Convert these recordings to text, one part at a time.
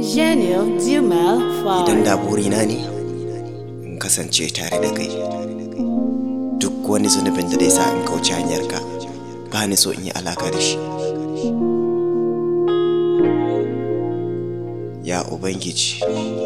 Gênio Dumel idan Fall. da burina ne in kasance tare da kai duk wani zunubin da zai sa in kauce hanyarka ba ni so in yi alaka da shi ya ubangiji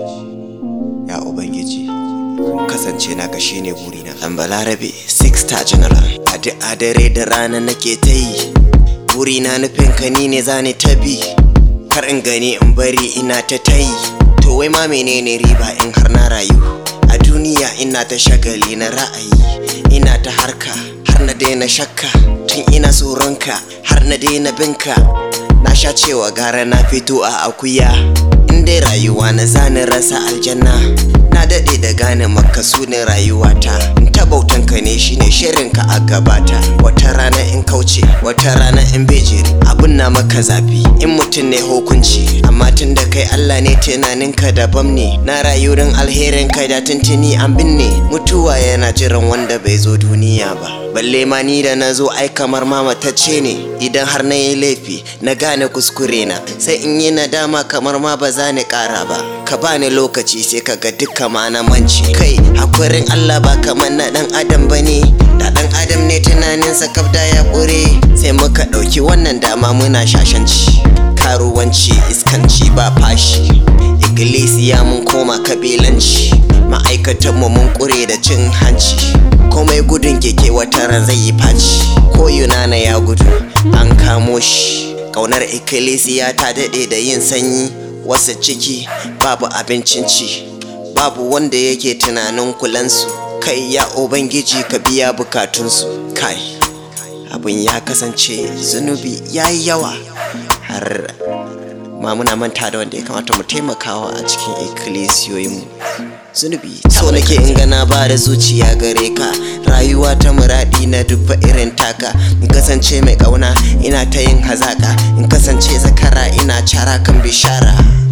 ya ubangiji kasance na ka shine burina dan balarabe six star general a duk a dare da rana nake ta yi burina nufin ka ni ne zani ta bi kar in gani in bari ina ta tayi to wai ma menene riba in har na rayu a duniya ina ta shagali na ra'ayi ina ta harka har na daina shakka tun ina tsoronka har na daina binka na sha cewa gara na fito a akuya in dai rayuwa na zani rasa aljanna na daɗe da gane makasunin rayuwata in ta bautanka ne shine shirinka a gabata wata rana in kauce wata rana in bejiri abun na maka zafi in mutum ne hukunci amma tun da kai Allah ne tunaninka daban ne na rayu don alherin kai da tuntuni an binne mutuwa yana jiran wanda bai zo duniya ba balle ma ni da na zo ai kamar mamatacce ne idan har na yi laifi na gane kuskure na sai in yi nadama kamar ma ba za ni kara ba ka bani lokaci sai ka ga duka ma na manci kai hakurin Allah ba kamar na dan adam bane da dan adam ne tunaninsa kabda ya kure sai muka ɗauki wannan dama muna shashanci karuwanci iskanci ba fashi iglesia mun koma kabilanci ma'aikatanmu mun kure da cin hanci komai gudun keke wata ran zai yi faci ko yunana ya gudu an kamo shi ƙaunar ikkilisiya ta daɗe da yin sanyi wasu ciki babu abincin ci babu wanda yake tunanin kulansu kai ya ubangiji ka biya bukatunsu kai abin ya kasance zunubi ya yi yawa har ma muna manta da wanda ya kamata mu taimakawa a cikin ikkilisiyoyinmu zunubi so nake in gana ba da zuciya gare ka rayuwa ta muradi na dubba irin taka in kasance mai kauna ina ta yin hazaka in kasance zakara ina cara kan bishara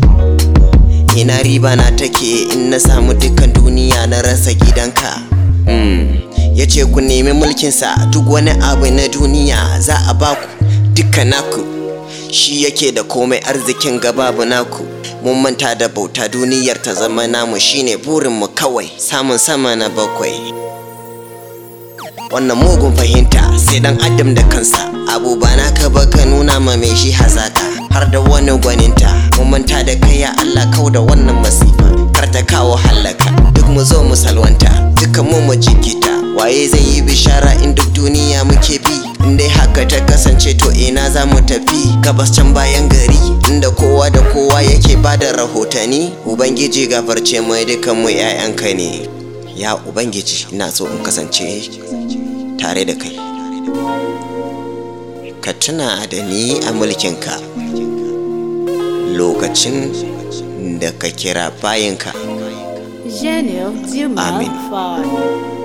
ina riba na take in na samu dukkan duniya na rasa gidanka mm. ya ce ku nemi mulkinsa duk wani abu na duniya za a baku dukkan naku shi yake da komai arzikin gababu naku mun manta da bauta duniyar ta zama namu shine burinmu kawai samun sama na bakwai wannan mugun fahimta sai dan adam da kansa abu ba naka ba ka nuna ma mai shi hazaka har da wani gwaninta mun manta da kai ya Allah kau da wannan masifa kar ta kawo hallaka duk mu zo mu salwanta dukan mu mu jikita waye zai yi bishara in duk duniya muke bi in dai haka ta kasance to ina za mu tafi gabas can bayan gari inda kowa da kowa yake bada rahotanni ubangiji gafarce mu dukan mu 'ya'yanka ne ya ubangiji ina so in kasance tare da kai ka tuna da ni a mulkinka lokacin da ka kira bayinka Gênio Dumel Amin. Fall.